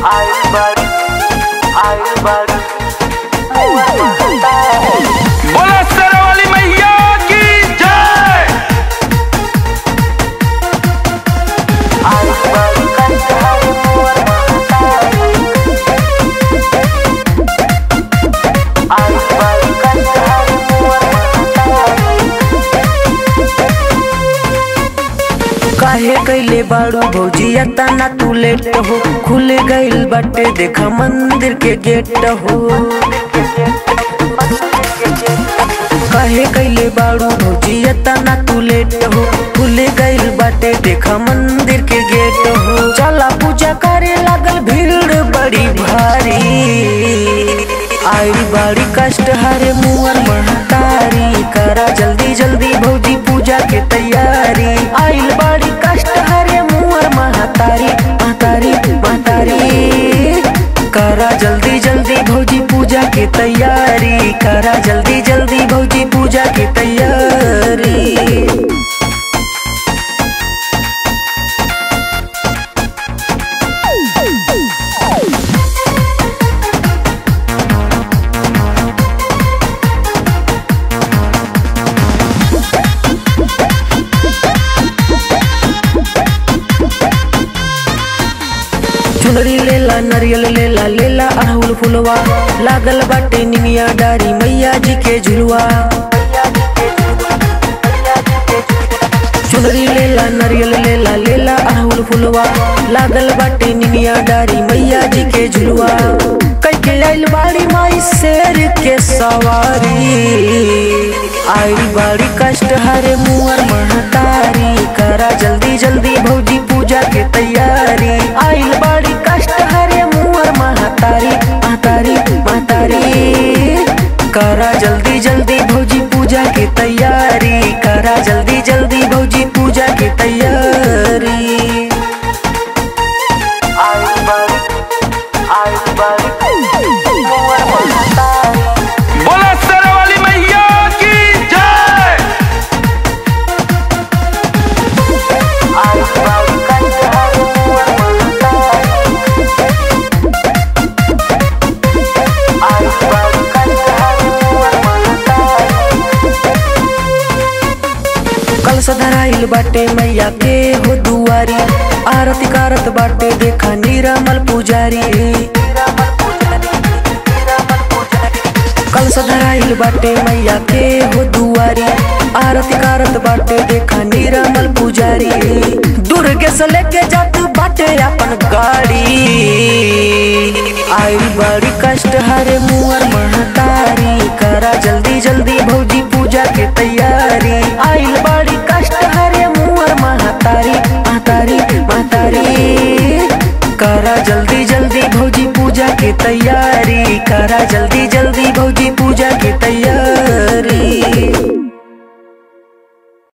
आइल बाड़ी आइल बाड़ी बोला सरवाली मैया की जय आइल बाड़ी कंधार मोर आइल बाड़ी कंधार मोर काहे कैले बाड़ू भौजी तना तू लेट हो खुल गइल बाटे देखा मंदिर के गेट हो काहे कैले बाड़ू भौजी तना तू लेट हो खुल गइल बाटे देखा मंदिर के गेट हो चला पूजा करे लागल भीड़ बड़ी भारी आई बाड़ी कष्ट हरे मुअर महतारी करा जल्दी जल्दी भौजी पूजा के तैयारी आइल बाड़ी कष्ट हरे मुअर महतारी महतारी महतारी करा जल्दी जल्दी भौजी पूजा के तैयारी करा जल्दी जल्दी भौजी पूजा के तैयारी चुनरी लेला नरियल लेला लेला अड़हुल फुलवा लागल बाटे निमिया डारी मैया जी के झुलवा चुनरी लेला नरियल लेला लेला अड़हुल फुलवा लागल बाटे निमिया डारी मैया जी के झुलवा कई के आइल बाड़ी माई शेर के सवारी आई बाड़ी कष्ट हरे मुअर महतारी करा जल्दी जल्दी भौजी पूजा के तैयारी आइल बाड़ी कष्ट हरे मुअर महतारी महतारी महतारी करा जल्दी जल्दी भौजी पूजा के तैयारी करा जल्दी जल्दी भौजी पूजा के तैयारी आइल बाड़ी आइल बाड़ी मोर महतारी बोला सरवाली मैया की जय आइल बाड़ी कंधार मोर आइल बाड़ी कंधार मोर कल सधराइल बाटे मैया के हो दुआरी आरती कारत बाटे देखा निरामल पुजारी कल सधराइल बाटे मैया के हो दुआरी आरती कारत बाटे देखा निरामल पुजारी दुर्गे से लेके जात बाटे अपन गाड़ी आई बड़ी कष्ट हरे मुअर महतारी करा जल्दी जल्दी भौजी पूजा के तैयारी आइल बड़ी कष्ट हरे मुअर महतारी महतारी महतारी करा जल्दी जल्दी भौजी पूजा के तैयारी करा जल्दी जल्दी भौजी पूजा के तैयारी